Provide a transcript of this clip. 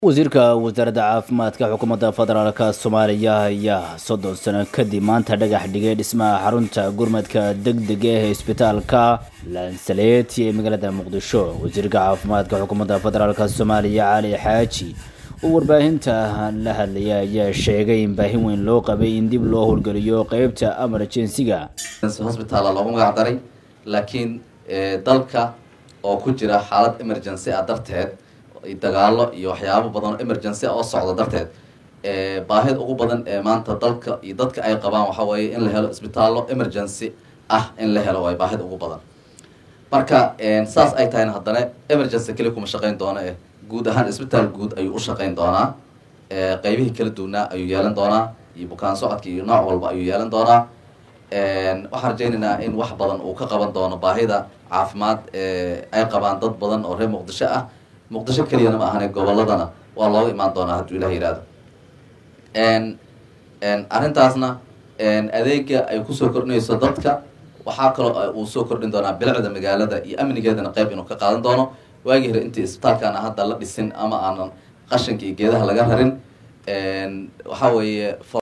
wasiirka wasaaradda caafimaadka xukuumadda federaalka soomaaliya ayaa soddon sano kadib maanta dhagax dhigay dhismaha xarunta gurmadka degdega ee isbitaalka lansaleeti ee magaalada muqdisho wasiirka caafimaadka xukuumadda federaalka soomaaliya cali xaaji oo warbaahinta la hadlaya ayaa sheegay in baahin weyn loo qabay in dib loo howlgeliyo qeybta emergensiga hosbitaala loogu magac daray laakiin dalka oo ku jira xaalad emergency ah darteed dagaalo iyo waxyaabo badan oo emergency ah oo socda darteed baahida ugu badan ee maanta dalka iyo dadka ay qabaan waxa weeye in la helo isbitaallo emergency ah in la helo waay baahida ugu badan marka saas ay tahayna haddana emergency keli kuma shaqeyn doona eh guud ahaan isbitaal guud ayuu u shaqeyn doonaa qeybihii kala duwanaa ayuu yeelan doonaa iyo bukaan socodka iyo nooc walba ayuu yeelan doonaa waxaan rajaynaynaa in wax badan uu ka qaban doono baahida caafimaad ay qabaan dad badan oo reer muqdisho ah muqdisho keliyana ma ahane goboladana waa looga imaan doonaa hadduu ilah yihahdo arrintaasna adeega ay kusoo kordhinayso dadka waxaa kaloo uu soo kordhin doonaa bilicda magaalada iyo amnigeedana qeyb inuu ka qaadan doono waagii hore intii isbitaalkan hadda la dhisin ama aanan qashinka iyo geedaha laga rarin waxaa weeye